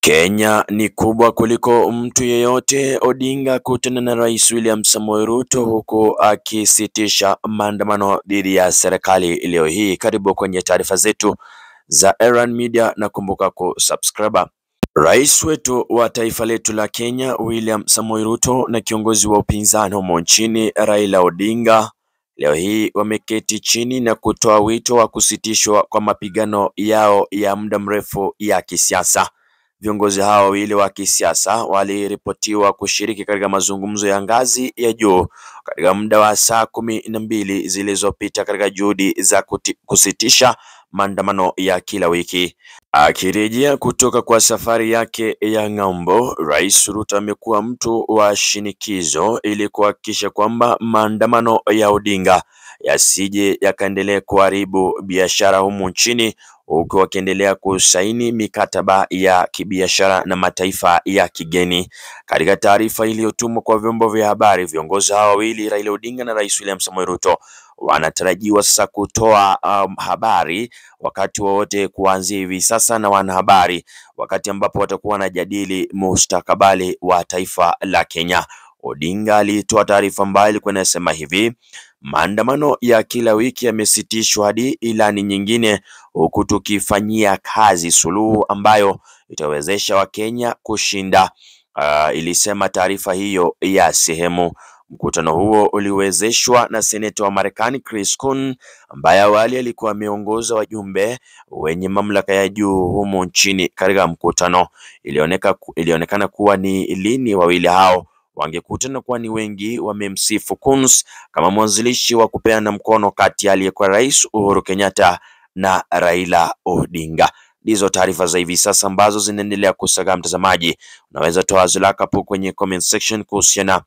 Kenya ni kubwa kuliko mtu yeyote. Odinga kutana na Rais William Samoei Ruto huku akisitisha maandamano dhidi ya serikali leo hii. Karibu kwenye taarifa zetu za Erran Media na kumbuka kusubscribe. Rais wetu wa taifa letu la Kenya William Samoei Ruto na kiongozi wa upinzani humo nchini Raila Odinga leo hii wameketi chini na kutoa wito wa kusitishwa kwa mapigano yao ya muda mrefu ya kisiasa. Viongozi hao wawili wa kisiasa waliripotiwa kushiriki katika mazungumzo ya ngazi ya juu katika muda wa saa kumi na mbili zilizopita katika juhudi za kuti, kusitisha maandamano ya kila wiki. Akirejea kutoka kwa safari yake ya ng'ambo, Rais Ruto amekuwa mtu wa shinikizo ili kuhakikisha kwamba maandamano ya Odinga yasije yakaendelea kuharibu biashara humu nchini huku wakiendelea kusaini mikataba ya kibiashara na mataifa ya kigeni. Katika taarifa iliyotumwa kwa vyombo vya habari, viongozi hao wawili Raila Odinga na Rais William Samoei Ruto wanatarajiwa sasa kutoa um, habari wakati wowote kuanzia hivi sasa na wanahabari, wakati ambapo watakuwa wanajadili mustakabali wa taifa la Kenya. Odinga alitoa taarifa ambayo ilikuwa inasema hivi: maandamano ya kila wiki yamesitishwa hadi ilani nyingine, huku tukifanyia kazi suluhu ambayo itawezesha Wakenya kushinda. Uh, ilisema taarifa hiyo ya sehemu. Mkutano huo uliwezeshwa na seneta wa Marekani Chris Coons ambaye awali alikuwa ameongoza wajumbe wenye mamlaka ya juu humu nchini katika mkutano. Ilioneka, ilionekana kuwa ni lini wawili hao wangekutana kwani wengi wamemsifu Coons kama mwanzilishi wa kupeana mkono kati ya aliyekuwa Rais Uhuru Kenyatta na Raila Odinga. Ndizo taarifa za hivi sasa ambazo zinaendelea kusaga. Mtazamaji, unaweza toa wazo lako hapo kwenye comment section kuhusiana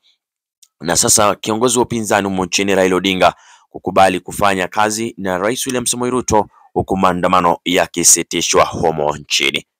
na sasa kiongozi wa upinzani humo nchini Raila Odinga kukubali kufanya kazi na Rais William Samoei Ruto huku maandamano yakisitishwa humo nchini.